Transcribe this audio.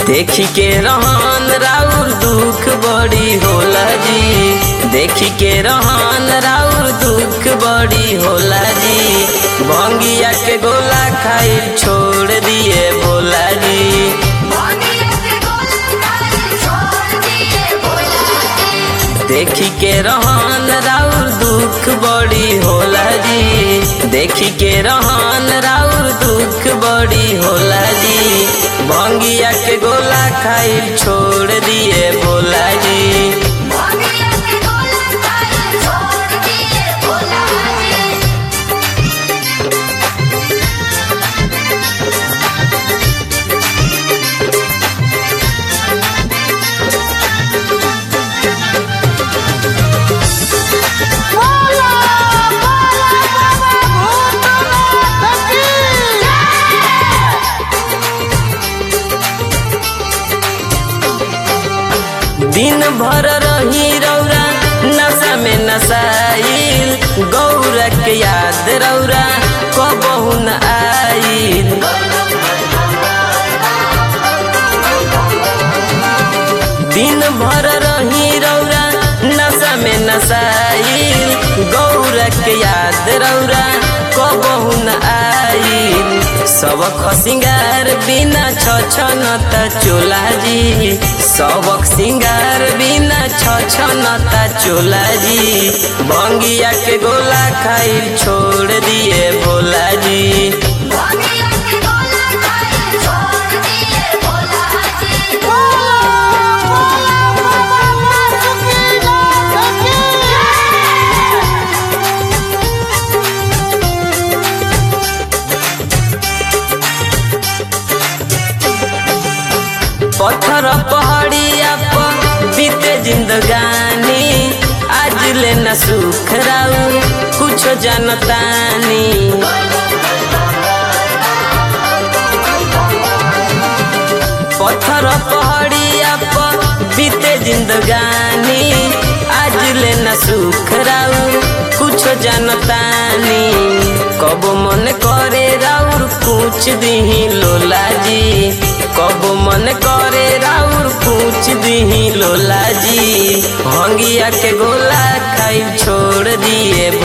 देखी के रहन राउर दुख बड़ी होला जी देखी के रहन राउर दुख बड़ी होला जी भंगिया के गोला खाई छोड़ दिए बोला जी देखी के रहन राउर दुख बड़ी होला जी देखी के रहन राउर दुख बड़ी होला जी भंगिया के गोला खाई छोड़ दिए बोला जी बोला बोला बाबा भूतनाथ की दिन भर रही रौरा नशा में नशाइल गौरा के याद रौरा कबहू न आइल दिन भर रही रौरा नशा में नशाइल गौरा के याद रौरा कबहू न आइल सबक सिंगार बिना छछनता चोला जी सबक सिंगार बिना छछनता चोला जी भंगिया के गोला खाई छोड़ दिए भोला जी बोला बोला बाबा भूतनाथ की पत्थर पहाड़िया पर बीते जिंदगानी आज ले न सुख राउ कुछ जानतानी पत्थर पहाड़िया पर बीते जिंदगानी आज ले न सुख राउ कुछ जानतानी कब मन करे राउर पूछ दिही लोला जी कब मन करे राउर पूछ दिही लोला जी हंगिया के गोला खाई छोड़ दिए